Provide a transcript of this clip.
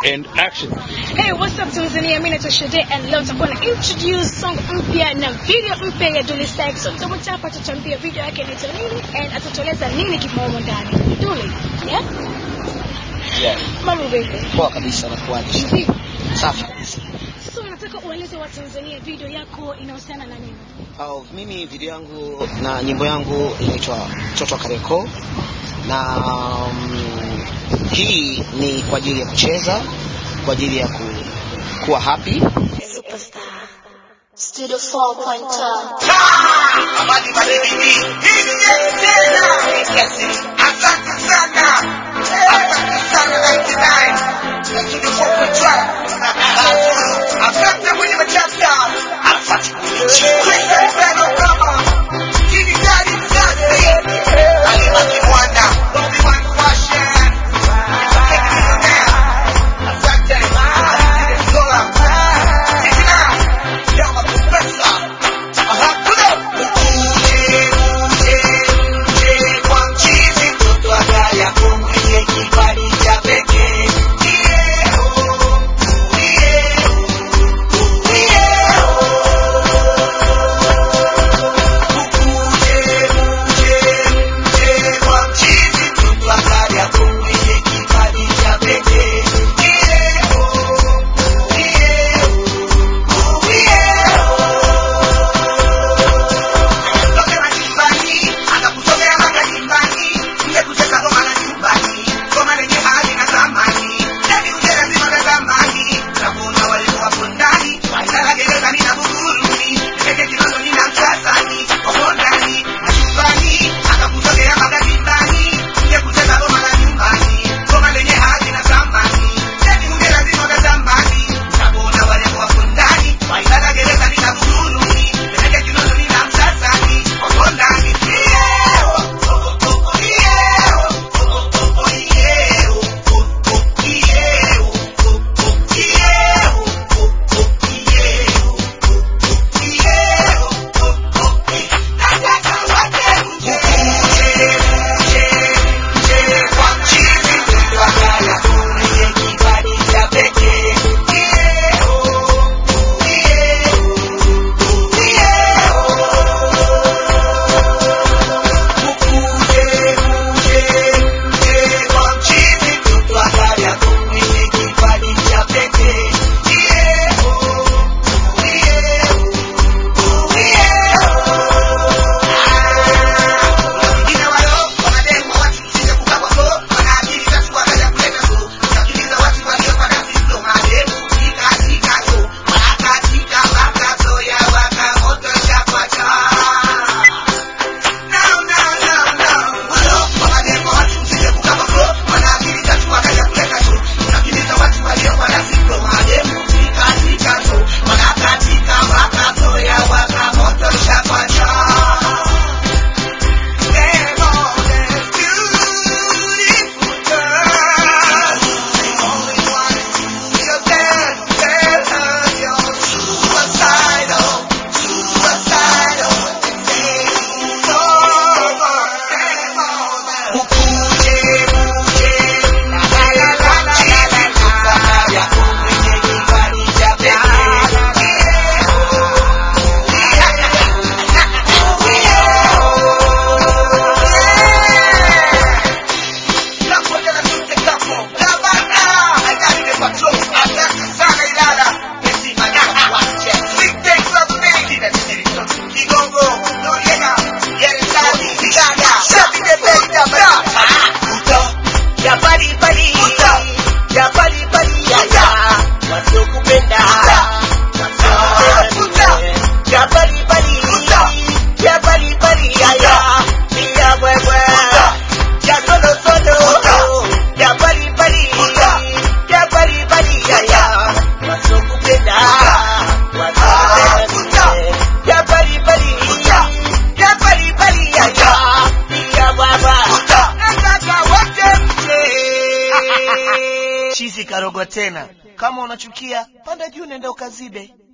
and action. Hey, what's up Tanzania? Mimi naitwa Shade and leo tutakuwa na introduce song mpya na video mpya ya Dully Sykes. So tutamwacha hapa tutambia video yake inaitwa nini and atatueleza nini kimo humo ndani. Dully, yeah? Yeah. Mambo vipi? Poa kabisa na kuaje? Vipi? Safi kabisa. So nataka ueleze wa Tanzania video yako inahusiana na nini? Au mimi video yangu na nyimbo yangu inaitwa Mtoto wa Kareko na um, hii ni kwa ajili ya kucheza, kwa ajili ya ku, kuwa happy. Superstar. Studio 4.5. Habari baridi hii ni tena. Asante sana. Asante sana Night Nine. Studio 4.5. Asante mwenye machapta. Asante mwenye Christian Beno kama. Hii ni gari mzazi. Alibaki mwana. Bobby One Fashion. Asante. Asante Zola. Sikina. Yama Professor. Aha, kuda. Ukuje, uje, uje kwa mchizi, mtoto agaya kumwenye kibali cha pekee. Iye, oh, iye, oh, iye, oh. Ukuje, uje, uje kwa mchizi, mtoto agaya kumwenye kibali cha pekee. Iye, oh, iye, oh, iye, Kutoka nyumbani, akakusomea mpaka nyumbani, mje kucheza ngoma la nyumbani, ngoma lenye hali na thamani, ndani uje lazima na thamani, nakuona walikuwa hapo ndani, walilala gerezani na Buguruni, Ndege Kinondoni na Msasani, wako ndani na nyumbani, akakusomea mpaka nyumbani, mje kucheza ngoma la nyumbani, ngoma lenye hali na thamani, ndani uje lazima na thamani, nakuona walikuwa hapo ndani, walilala gerezani na Buguruni, Ndege Kinondoni na Msasani, wako ndani. Yeah, oh, oh, oh, oh, yeah, oh, oh, oh, oh, yeah, oh, oh, oh, yeah, oh, oh, oh, yeah, oh, oh, oh, yeah, oh, oh, oh, yeah, oh, oh, oh, eh. Nataka wote mje, mje, mje kwa mchizi, mtoto agaya kumwenye kibali cha pekee. Yeah, oh, oh, yeah, oh, oh, yeah, Ukuje, uje, uje kwa mchizi, mtoto agaya kumwenye kibali cha pekee. Yeah, oh, oh, yeah, oh, oh, yeah, oh. Wengine wao wanademo watu msije kukabako, wanaakili tatu wakaja kuleta so. Unasikiliza watu waliopata sisto mademu, ikatika so. Wanakatika wakaso ya wakamoto chapata. No, no, no, no. Walo, wanademo watu msije kukabako, wanaakili tatu wakaja kuleta so. Unasikiliza watu waliopata sisto mademu, ikatika so. Wanakatika wakaso ya wakamoto chapata. Chizi karogo tena. Kama unachukia, panda juu nenda ukazibe.